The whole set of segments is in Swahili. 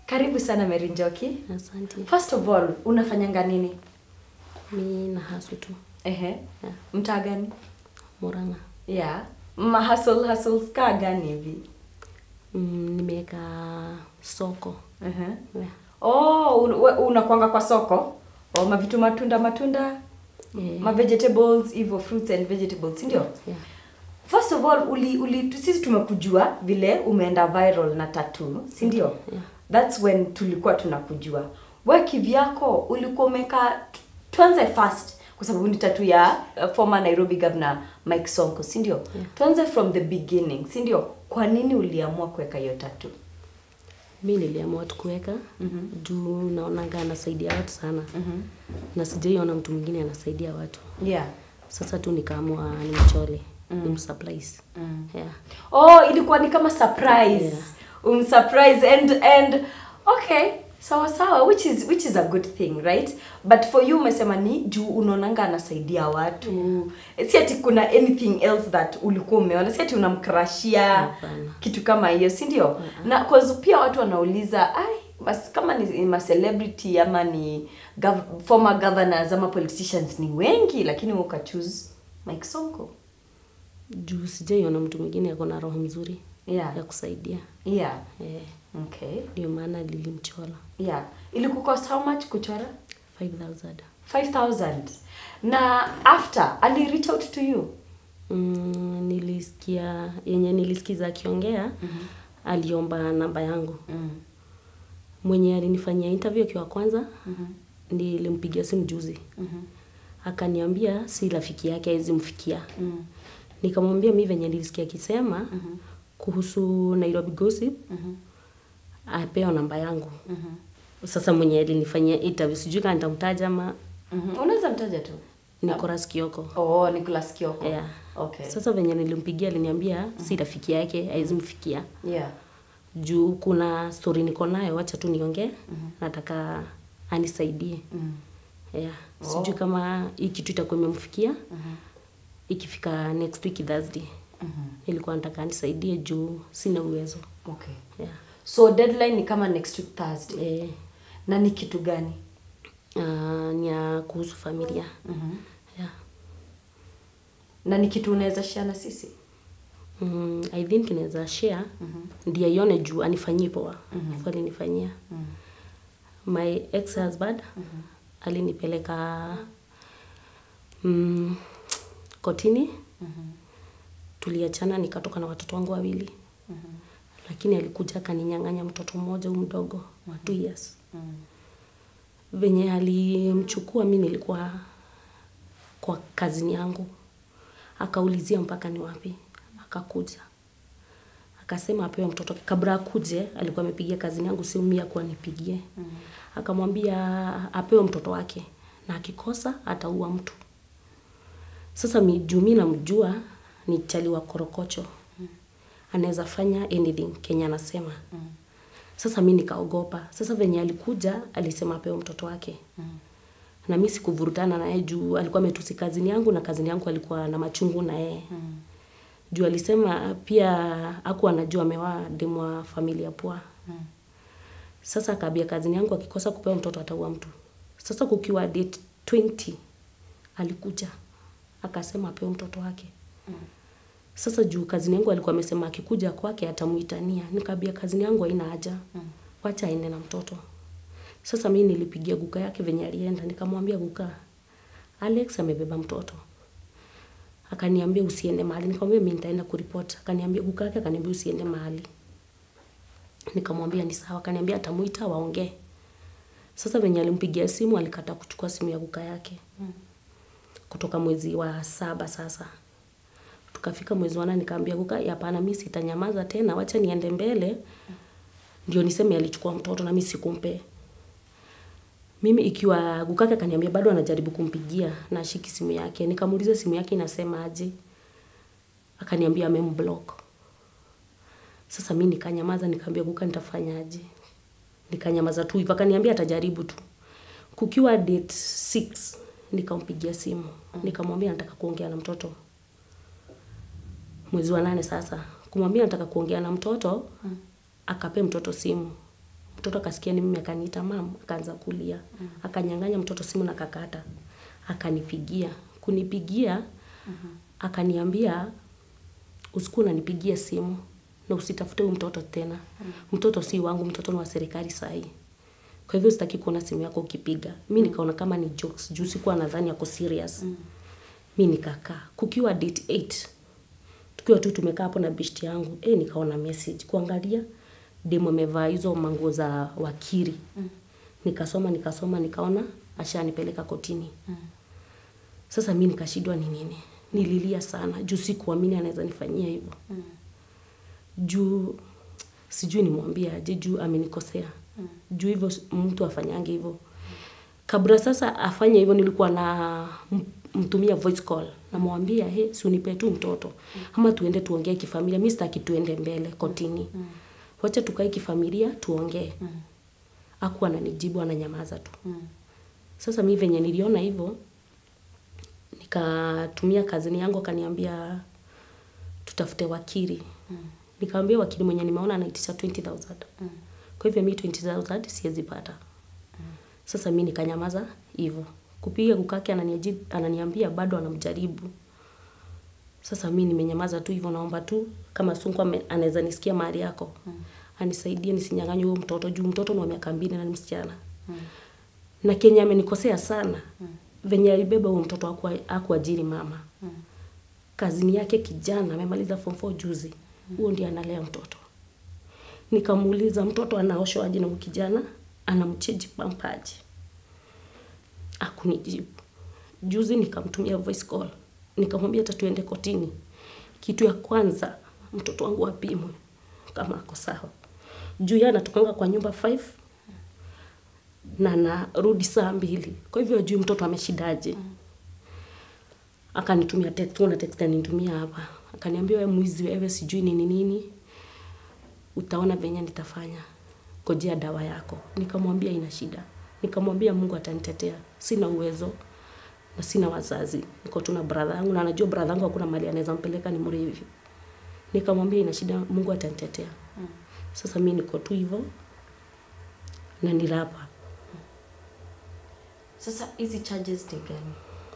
Karibu sana Mary Njoki. Asante. First of all, unafanyanga nini? Mi na hasu tu Ehe. Yeah. Mtaa gani? Murang'a. Yeah. Ma hustle hustles ka gani hivi? Mm, nimeweka soko. Ehe. Yeah. Oh, un, we- unakwanga kwa soko? Oh, mavitu matunda matunda, Eh, ma vegetables, hivyo fruits and vegetables, si ndio? yeah. First of all, uli, uli tu- sisi tumekujua vile umeenda viral na tattoo, si ndio? Yeah. That's when tulikuwa tunakujua. We kivyako ulikuwa umeka tuanze first kwa sababu ni tattoo ya uh, former Nairobi governor Mike Sonko, si ndio? Yeah. Tuanze from the beginning, si ndio? Kwa nini uliamua kuweka hiyo tattoo? Mi niliamua tu kuweka Mhm. juu naonanga anasaidia watu sana Mhm. na sijaiona mtu mwingine anasaidia watu. Yeah. Sasa tu nikaamua nimchole Mm. nimsurprise. Mm. Yeah. Oh, ilikuwa ni kama surprise. Yeah. Um surprise and and okay, sawa sawa which is which is a good thing, right? But for you umesema ni juu unaonanga anasaidia watu. Si ati kuna anything else that ulikuwa umeona, si ati unamkrashia Hapana. kitu kama hiyo, si ndio? Na cause pia watu wanauliza, ai bas kama ni ma celebrity ama ni gov former governors ama politicians ni wengi lakini wewe ukachoose Mike Sonko. Juu sijaiona mtu mwingine ako na roho mzuri Yeah. ya kusaidia. Yeah. Eh, Okay. ndio maana lilimchola Yeah. Ilikucost how much kuchora? 5000. 5000. Na after ali reach out to you? Mm, nilisikia yenye nilisikiza akiongea Mhm. aliomba namba yangu Mm. mwenye alinifanyia interview akiwa kwanza Mhm. nilimpigia simu juzi Mhm. akaniambia si rafiki yake hawezi mfikia Mm. nikamwambia mi venye nilisikia akisema Mhm. kuhusu Nairobi Gossip Mhm. apewa namba yangu Mhm. sasa mwenye alinifanyia interview sijui kama nitamtaja ama Mhm. Unaweza mtaja tu. Nicolas Kioko Oh, Nicholas Kioko. yeah. Okay. Sasa venye nilimpigia aliniambia si rafiki yake hawezi mfikia Yeah. juu kuna story niko nayo, wacha tu niongee. Nataka anisaidie Mm. yeah. Oh. Sijui kama hii kitu itakuwa imemfikia Mhm. ikifika next week Thursday. Mhm. Nilikuwa nataka anisaidie juu sina uwezo Okay. yeah. So deadline ni kama next week Thursday. Eh, Na ni kitu gani? uh, ni ya kuhusu familia Mhm. yeah. Na ni kitu unaweza share na sisi? Mm, I think naweza share Mhm. ndiye aione juu anifanyie poa Mhm. mm alinifanyia Mhm. my ex husband alinipeleka mm, kotini Mhm. tuliachana nikatoka na watoto wangu wawili Mhm. lakini alikuja akaninyang'anya mtoto mmoja huyu mdogo wa two years Mhm. venye alimchukua mi nilikuwa kwa kazini yangu akaulizia mpaka ni wapi akakuja akasema apewe mtoto kabla akuje alikuwa amepigia kazini yangu simu mia kuwa nipigie akamwambia apewe mtoto wake na akikosa ataua mtu sasa mi- juu mi namjua ni chali wa korokocho anaweza fanya anything kenya anasema sasa mi nikaogopa sasa venye alikuja alisema apewe mtoto wake na mi sikuvurutana naye juu alikuwa ametusi kazini yangu na kazini yangu alikuwa na machungu na yeye juu alisema pia aku anajua amewa demu wa familia poa sasa akaambia kazini yangu akikosa kupewa mtoto ataua mtu sasa kukiwa date 20 alikuja akasema apewe mtoto wake sasa juu kazini yangu alikuwa amesema akikuja kwake atamuitania nikaambia kazini yangu haina haja wacha aende na mtoto sasa mi nilipigia guka yake venye alienda nikamwambia guka alex amebeba mtoto akaniambia usiende mahali nikamwambia mi nitaenda kuripot akaniambia guka yake akaniambia usiende mahali nikamwambia ni sawa akaniambia atamuita waongee sasa venye alimpigia simu alikata kuchukua simu ya guka yake kutoka mwezi wa saba sasa tukafika mwezi wa nane nikaambia guka hapana mi sitanyamaza tena wacha niende mbele ndio niseme alichukua mtoto na mi sikumpe mimi ikiwa gukake akaniambia bado anajaribu kumpigia na ashiki simu yake nikamuuliza simu yake inasema aje akaniambia amemblock sasa mi nikanyamaza nikaambia guka nitafanyaje nikanyamaza tu hivyo akaniambia atajaribu tu kukiwa date 6 nikampigia simu nikamwambia nataka kuongea na mtoto mwezi wa nane sasa kumwambia nataka kuongea na mtoto akape mtoto simu Mtoto akasikia ni mimi akaniita mam, akaanza kulia. Akanyang'anya mtoto simu na kakata. Akanipigia. Kunipigia akaniambia usikuwa unanipigia simu na usitafute huyu mtoto tena. Mtoto si wangu, mtoto ni wa serikali sahi. Kwa hivyo sitaki kuona simu yako ukipiga. Mi nikaona kama ni jokes, juu sikuwa nadhani ako serious. Mi nikakaa. Kukiwa date 8, tukiwa tu tumekaa hapo na bishti yangu, eh, nikaona message. Kuangalia, demu amevaa hizo manguo za wakiri. Nikasoma, nikasoma, nikaona, ashanipeleka kotini. Sasa mi nikashindwa ni nini. Nililia sana, juu sikuamini anaweza nifanyia hivyo. Juu sijui nimwambie aje, juu amenikosea. Juu hivyo mtu afanyange hivyo. Kabla sasa afanye hivyo nilikuwa na m- mtumia voice call. Namwambia, he, si unipe tu mtoto. Ama tuende tuongee kifamilia. Mi sitaki tuende mbele kotini. Wacha tukae kifamilia tuongee. Hakuwa ananijibu ananyamaza tu. Sasa mi venye niliona hivyo nikatumia kazini yangu akaniambia tutafute wakili. Nikamwambia wakili mwenye nimeona anaitisha 20000. Kwa hivyo mi 20000 siwezi pata. Sasa mi nikanyamaza hivyo. Kupiga kukake ananiaji- ananiambia bado anamjaribu. Sasa mi nimenyamaza tu hivyo naomba tu kama Sunku ame- anaweza nisikia mahali yako. Anisaidie nisinyang'anywe huyo mtoto juu mtoto ni wa miaka mbili na ni msichana. Na Kenya amenikosea sana. Venye alibeba huyo mtoto hakuwa- hakuajiri mama. Kazini yake kijana amemaliza form 4 juzi. Huo ndiye analea mtoto. Nikamuuliza mtoto anaoshwa aje na huyu kijana, anamcheji pampaji. Hakunijibu. Juzi nikamtumia voice call. Nikamwambia hata tuende kotini. Kitu ya kwanza mtoto wangu apimwe kama ako sawa. Juu yeye anatokanga kwa nyumba 5 na anarudi saa mbili. Kwa hivyo hajui mtoto ameshidaje. Akanitumia text, kuna text alinitumia hapa. Akaniambia wewe mwizi wewe sijui nini nini. Utaona venye nitafanya. Ngojea dawa yako. Nikamwambia ina shida. Nikamwambia Mungu atanitetea. Sina uwezo na sina wazazi. Niko tu na brother yangu na anajua brother yangu hakuna mahali anaweza mpeleka ni mrevi. Nikamwambia ina shida Mungu atanitetea. Sasa mi niko tu hivyo na nilapa. Sasa hizi charges ni gani?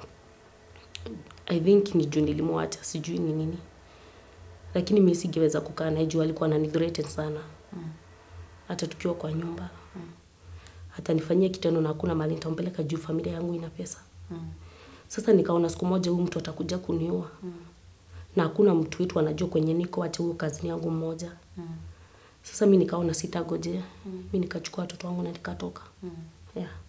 I think ni juu nilimwacha, sijui ni nini. Lakini mi singeweza kukaa naye juu alikuwa ananithreaten sana. Hata tukiwa kwa nyumba. Hata nifanyie kitendo na hakuna mahali nitampeleka juu familia yangu ina pesa. Sasa nikaona siku moja huyu mtu atakuja kuniua. Na hakuna mtu wetu anajua kwenye niko acha huyo kazini yangu mmoja. Sasa mi nikaona sitagojea. Mi nikachukua watoto wangu na nikatoka. Yeah.